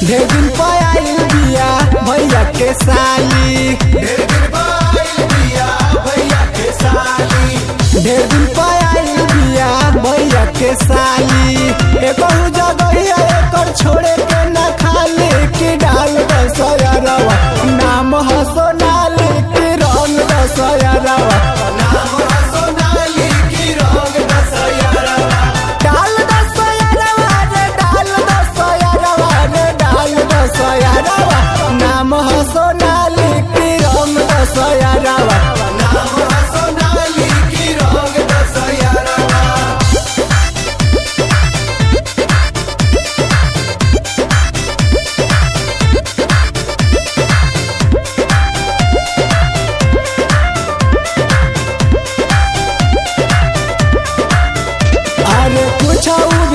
ढेर दिन पर आइल बिया भैया के साली ढेर दिन पाइल बिया भैया के साली ढेर दिन पर आइल बिया भैया के साली एगो जगह एकर छोड़े के न खाली की डाल दसयरवा नाम ह सोनाली की रंग दसयरवा नाम है सोनाली की रंग दशहरा डाल दसयरवा रे डाल दसयरवा रे डाल दसयरवा नाम ह सोनाली की रंग दसयरवा नाम है सोनाली की रंग दशहरा अरे कुछ